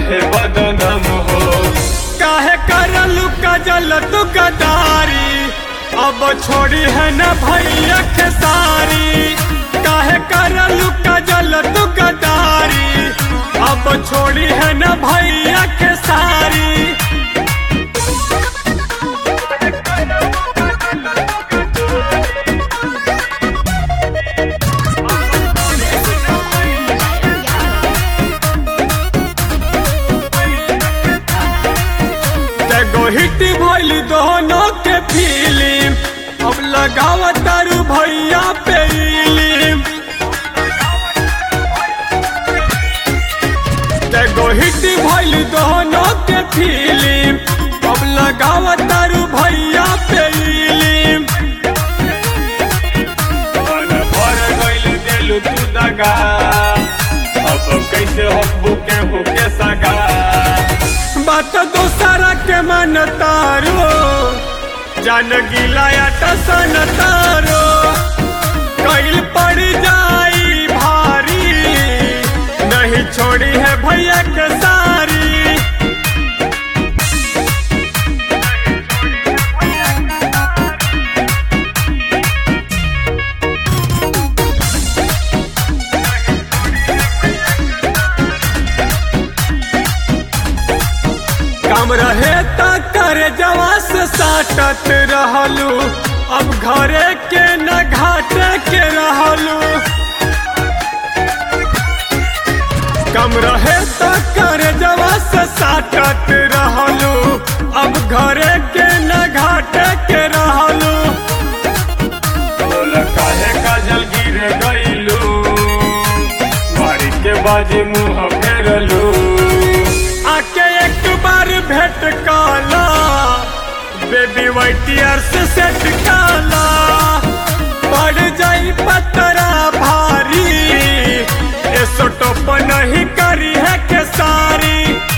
रहे बदनाम हो काहे करलू कजल तू गदारी अब छोड़ी है न भैया के सारी काहे करलू कजल तू गदारी अब छोड़ी है न भैया के सारी एगो हिट भइल दोनों के फिल्म अब लगाव तारू भैया पे इलिम एगो हिट भइल दोनों के फिल्म अब लगाव तारू भैया पे इलिम मन भर गइल दिल तू दगा अब कैसे हब्बू के होके सगा बात दोसरा के मन तारो जान गिलाया टसन तारो कैल पड़ जाई भारी नहीं छोड़ी है भैया के सारी काम रहे त करे जवा से साटत रहलू अब घरे के न घाटे के रहलू कम रहे त करे जवा से साटत रहलू अब घरे के न घाटे के रहलू बोल काहे काजल गिर गइलू मारी के बाजी मुंह फेरलू आके एक बार भेंट काला बेबी वाइटियर से सेट काला पड़ जाई पतरा भारी ए सोटो पर नहीं करी है के सारी